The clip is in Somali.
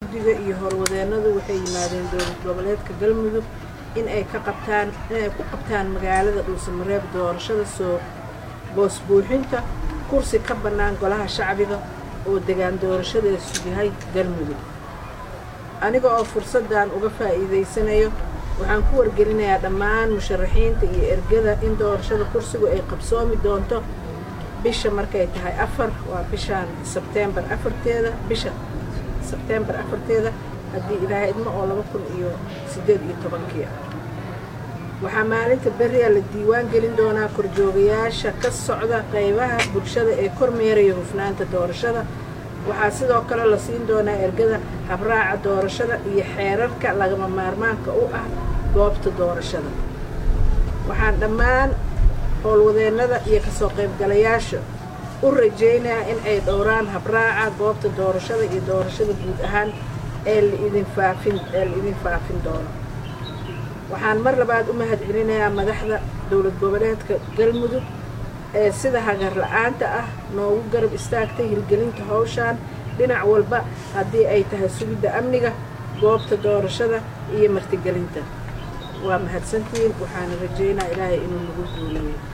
guddiga iyo howlwadeennadu waxay yimaadeen dowlad goboleedka galmudug in ay ka qabtaan inay ku qabtaan magaalada dhuusamareeb doorashada soo boos buuxinta kursi ka bannaan golaha shacbiga oo degaan doorashadeesu yahay galmudug aniga oo fursaddan uga faa'iidaysanayo waxaan ku wargelinayaa dhammaan musharaxiinta iyo ergada in doorashada kursigu ay qabsoomi doonto bisha markay tahay afar waa bishaan sebteembar afarteeda bisha sebteembar afarteeda haddii ilaahay idmo oo laba kun iyo siddeed iyo tobankii ah waxaa maalinta berria la diiwaan gelin doonaa korjoogayaasha ka socda qaybaha bulshada ee kormeeraya hufnaanta doorashada waxaa sidoo kale la siin doonaa ergada habraaca doorashada iyo xeerarka lagama maarmaanka u ah goobta doorashada waxaan dhammaan howlwadeennada iyo kasoo qaybgalayaasha u rajaynayaa in ay dhowraan habraaca goobta doorashada iyo doorashada guud ahaan ee laidin faafin ee la idin faafin doono waxaan mar labaad u mahad celinayaa madaxda dowlad goboleedka galmudug ee sida hagar la-aanta ah noogu garab istaagtay hirgelinta howshaan dhinac walba haddii ay tahay sugidda amniga goobta doorashada iyo martigelinta waa mahadsantihiin waxaana rajaynaa ilaahay inuu nagu guuleeyo